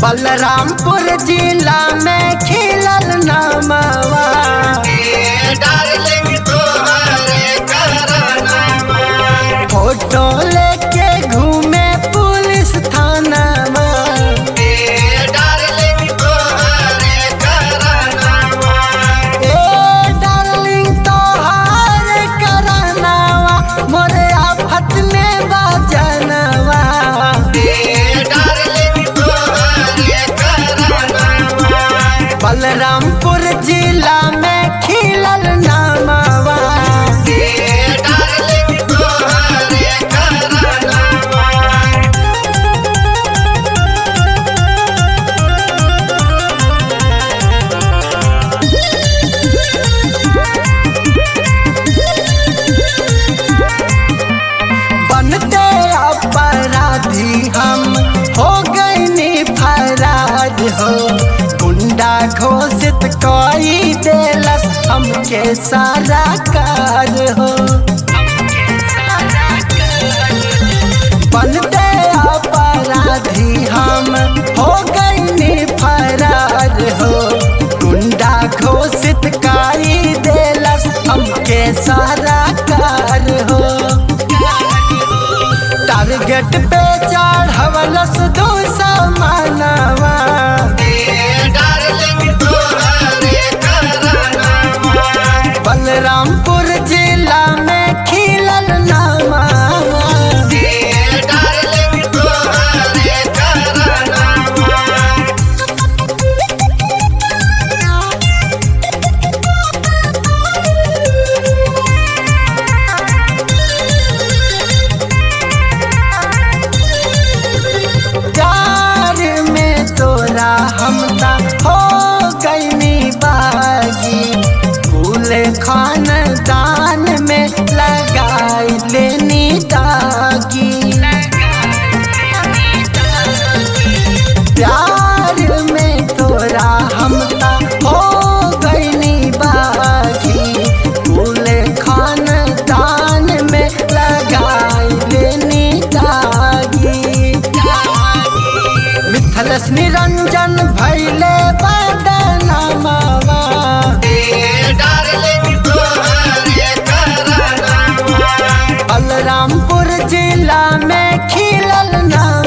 बलरामपुर जिला में खिलल नामवा डार्लिंग तोहरे करनामा फोटो लेके घूमे पुलिस थानावा डार्लिंग तोहरे करनामा ए डार्लिंग तोहार करनावा मोरे आफत में बजनवा डार्लिंग तोहरे करनामा बलरामपुर जिला में खिलल नामवा डार्लिंग तोहरे करनामा बनते अपराधी हम हो गए फरार हो गुंडा घोषित कोई देलस हमके सारा कार हो बनते अपराधी हम हो गए फरार हो गुंडा घोषित काई देलस हमके सारा कार हो टारगेट पे चढ़वलस दो समानवा डार्लिंग तोहरे करनामा बलरामपुर जिला में खिलल नामा डार्लिंग तोहरे करनामा प्यार में तोरा हमता हो गईनी बागी फूल खानदान में लगाई लेनी दागी प्यार में तोरा हमता हो गईनी बागी फूल खानदान में लगाई लेनी दागी मिथलस निरंजन भैले बदनामवा डार्लिंग तोहरे करनामा बलरामपुर जिला में खिलल नाम